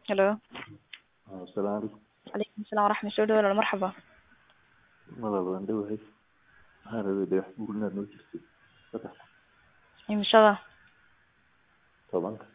Hello. Assalaamu calaykum. Calaykum asalaam waraxmat soo dhawaada marxaba. Walaal waan dhowahay. Waxaan rabay dhagax buur inaad noo jirtid. Saddex Imishada. tobanka.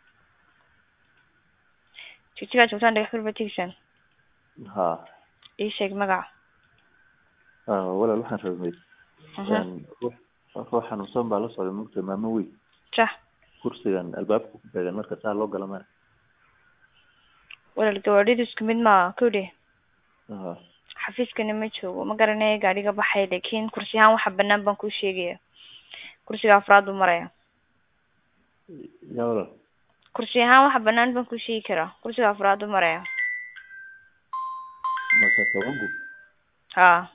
Jigjigaa joogtaan dhagax buur baad tegaysaan. Haa. Ii sheeg magaca. Ah, walaal waxaan rabay Mhm. een, ruux ruux xanuunsan baa la socday mugta maamo weyn Sax. kursigan albaabka ku beegan marka saa loo gala mara Walaal gawaadhidu isku mid ma kowdhe. Haa. Xafiiskana ma joogo ma garanayo gaadhiga baxay laakiin kursi ahaan waxa banaan baan kuu sheegaya. Kursiga afraad buu maraya. yaa walaal Kursi ahaan waxa banaan baan kuu sheegi karaa. Kursiga afraad buu maraya. marka tobanku Haa.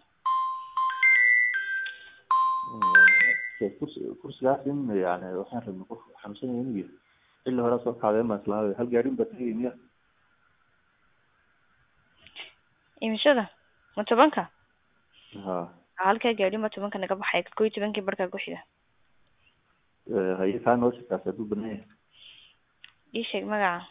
Mm, kursi kursigaas in yani waxaan rabnay qof xanuunsan yahay inuu yahay xilli hore soo kacday ma islaaday hal gaadhin baa tagay miya Imishada. Ma tobanka? haa Halkaa gaadhi ma tobanka naga baxay. Koo iyo tobankii barkaa ku xiga. Eh, haye kaa noo shakaas hadduu banaan yahay Ii sheeg magaca.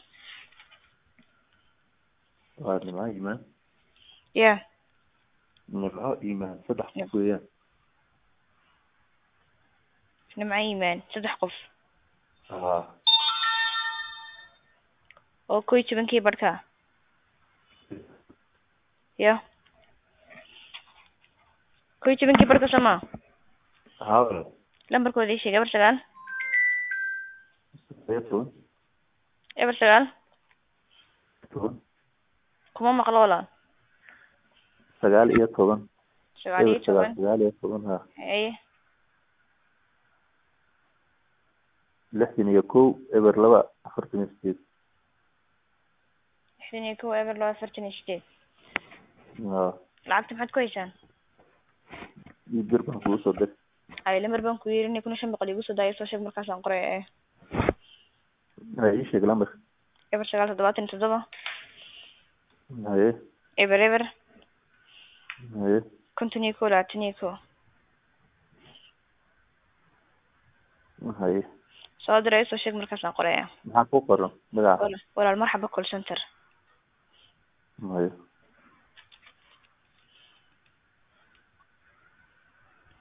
waa nimco iimaan Yeah. nimco iimaan saddex Yep. qof weeyaan Nimco iimaan saddex qof haa oo koo iyo tobankii barkaa. Yeah. Koo iyo tobankii barka sama. haa walaal Lambarkooda ii sheeg eber sagaal sagaal toban eber sagaal toban kuma maqlo walaal sagaal iyo toban sagaal iyo eber sagaal toban sagaal iyo toban haa haye lixdan iyo kow eber laba afartan iyo sideed lixdan iyo kow eber laba afartan iyo sideed haa lacagta maxaad ku haysaan iyo bir baan kugu soo dir haye lambar baan ku yiri kun iyo shan boqol igu soo daayo soo sheeg markaasaan qoraya ee haye ii sheeg lambarka eber sagaal toddobaatan iyo toddoba haye eber eber haye konton iyo kow labaatan iyo kow haye soo diray soo sheeg markaasaan qoraya maxaa ku qoran magaca walaal walaal marxaba call center haye